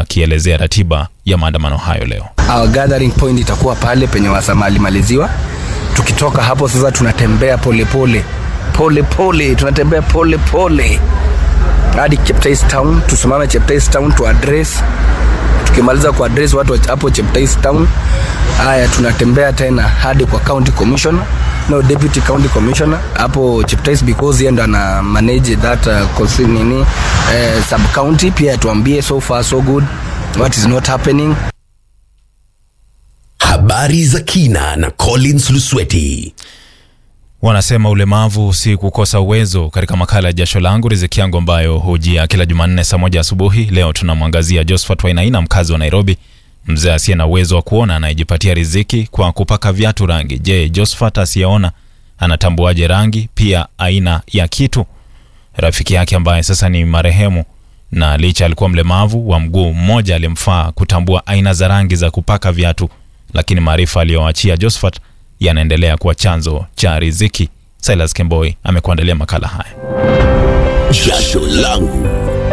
akielezea ratiba ya maandamano hayo leo. Our gathering point itakuwa pale penye wasamali maliziwa. Tukitoka hapo sasa tunatembea polepole pole pole, tunatembea pole pole hadi Cheptais Town. Tusimame Cheptais Town tu address. Tukimaliza ku address watu wa hapo Cheptais Town, haya tunatembea tena hadi kwa county commissioner no deputy county commissioner hapo Cheptais because yeye ndo ana manage that uh, nini uh, sub county. Pia tuambie so far so good what is not happening. Habari za kina na Collins Lusweti. Wanasema ulemavu si kukosa uwezo. Katika makala ya jasho langu riziki yangu ambayo hujia kila Jumanne saa moja asubuhi, leo tunamwangazia Josephat Wainaina, mkazi wa Nairobi, mzee asiye na uwezo wa kuona anayejipatia riziki kwa kupaka viatu rangi. Je, Josephat asiyeona anatambuaje rangi, pia aina ya kitu? Rafiki yake ambaye sasa ni marehemu na licha alikuwa mlemavu wa mguu mmoja, alimfaa kutambua aina za rangi za kupaka viatu, lakini maarifa aliyoachia Josephat yanaendelea kuwa chanzo cha riziki. Silas Kemboi amekuandalia makala haya. Jasho langu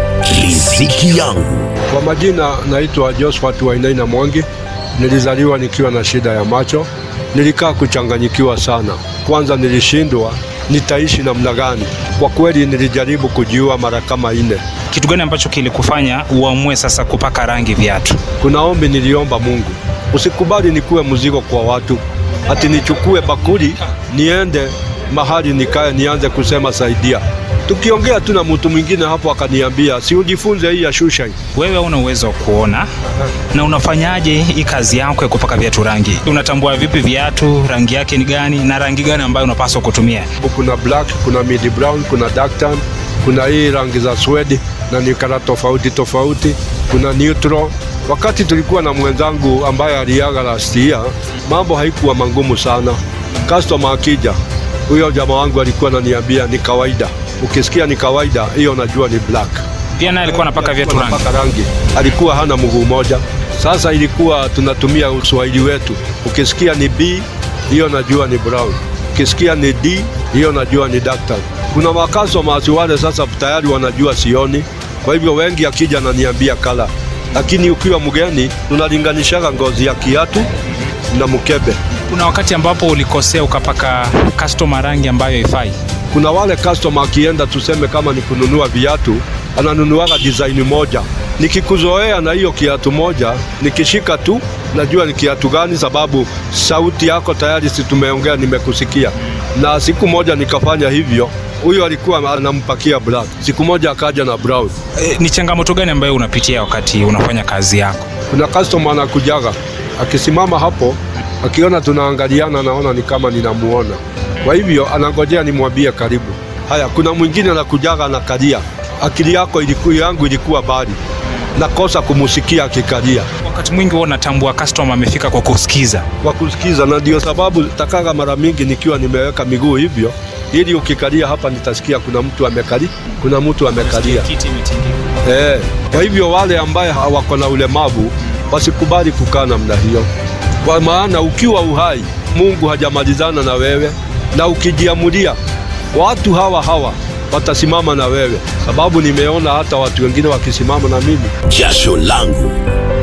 riziki yangu. Kwa majina naitwa Josephat Wainaina Mwangi. Nilizaliwa nikiwa na shida ya macho, nilikaa kuchanganyikiwa sana. Kwanza nilishindwa nitaishi namna gani. Kwa kweli nilijaribu kujiua mara kama nne. Kitu gani ambacho kilikufanya uamue sasa kupaka rangi viatu? Kuna ombi niliomba Mungu, usikubali nikuwe mzigo kwa watu, ati nichukue bakuli niende mahali nikae nianze kusema saidia. Tukiongea tu na mtu mwingine hapo akaniambia, si ujifunze hii ya shusha hii. Wewe una uwezo wa kuona na unafanyaje hii kazi yako ya kupaka viatu rangi? Unatambua vipi viatu rangi yake ni gani na rangi gani ambayo unapaswa kutumia? Kuna black, kuna midi brown, kuna dark tan, kuna hii rangi za swedi na ni kala tofauti tofauti, kuna neutral. Wakati tulikuwa na mwenzangu ambaye aliaga last year, mambo haikuwa mangumu sana. Customer akija, huyo jamaa wangu alikuwa ananiambia ni kawaida. Ukisikia ni kawaida, hiyo najua ni black. Pia naye alikuwa anapaka viatu rangi. Anapaka rangi. Alikuwa hana mguu moja. Sasa ilikuwa tunatumia uswahili wetu. Ukisikia ni B, hiyo najua ni brown. Ukisikia ni D, hiyo najua ni dark tan. Kuna makastomers wale sasa tayari wanajua sioni, kwa hivyo wengi akija ananiambia kala, lakini ukiwa mgeni tunalinganishaga ngozi ya kiatu na mkebe. Kuna wakati ambapo ulikosea ukapaka customer rangi ambayo haifai. Kuna wale customer akienda, tuseme kama ni kununua viatu, ananunuaga design moja. Nikikuzoea na hiyo kiatu moja, nikishika tu najua ni kiatu gani, sababu sauti yako tayari, si tumeongea, nimekusikia. Na siku moja nikafanya hivyo, huyo alikuwa anampakia black, siku moja akaja na brown. E, ni changamoto gani ambayo unapitia wakati unafanya kazi yako? Kuna customer anakujaga akisimama hapo, akiona tunaangaliana, anaona ni kama ninamuona, kwa hivyo anangojea nimwambie karibu. Haya, kuna mwingine anakujaga anakalia, akili yako ilikuwa yangu ilikuwa bali nakosa kumusikia akikalia Wakati mwingi huwa unatambua customer amefika kwa kusikiza. kwa kusikiza, na ndio sababu takaga mara mingi nikiwa nimeweka miguu hivyo, ili ukikalia hapa nitasikia kuna mtu amekali, kuna mtu amekalia. Kiti imetingika. Eh, kwa hivyo wale ambaye hawako na ulemavu wasikubali kukaa namna hiyo, kwa maana ukiwa uhai Mungu hajamalizana na wewe, na ukijiamulia watu hawa hawa watasimama na wewe, sababu nimeona hata watu wengine wakisimama na mimi. Jasho langu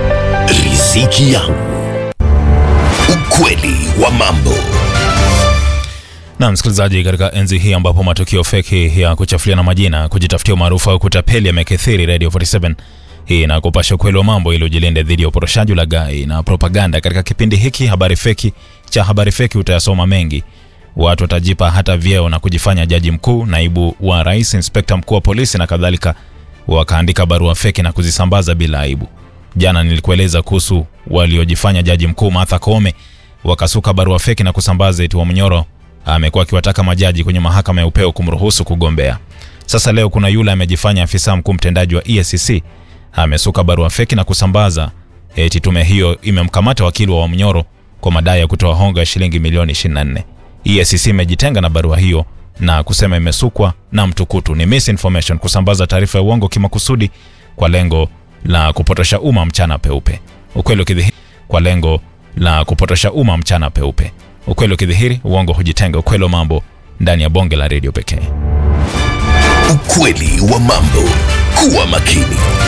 riziki yangu. Ukweli wa mambo. Na msikilizaji, katika enzi hii ambapo matukio feki ya kuchafuliana majina, kujitafutia umaarufu au kutapeli yamekithiri, Radio 47 hii na kupasha ukweli wa mambo ili ujilinde dhidi ya uporoshaji, ulaghai na propaganda. Katika kipindi hiki habari feki cha habari feki utayasoma mengi. Watu watajipa hata vyeo na kujifanya jaji mkuu, naibu wa rais, inspekta mkuu wa polisi na kadhalika, wakaandika barua feki na kuzisambaza bila aibu. Jana nilikueleza kuhusu waliojifanya jaji mkuu Martha Koome, wakasuka barua feki na kusambaza eti Wamnyoro amekuwa akiwataka majaji kwenye mahakama ya upeo kumruhusu kugombea. Sasa leo kuna yule amejifanya afisa mkuu mtendaji wa EACC amesuka barua feki na kusambaza eti tume hiyo imemkamata wakili wa Wamnyoro kwa madai ya kutoa hongo ya shilingi milioni 24. EACC imejitenga na barua hiyo na kusema imesukwa na mtukutu, ni misinformation, kusambaza taarifa ya uongo kimakusudi kwa lengo la kupotosha umma mchana peupe. Ukweli ukidhihiri kwa lengo la kupotosha umma mchana peupe. Ukweli ukidhihiri, uongo hujitenga. Ukweli wa mambo ndani ya bonge la redio pekee. Ukweli wa mambo. Kuwa makini.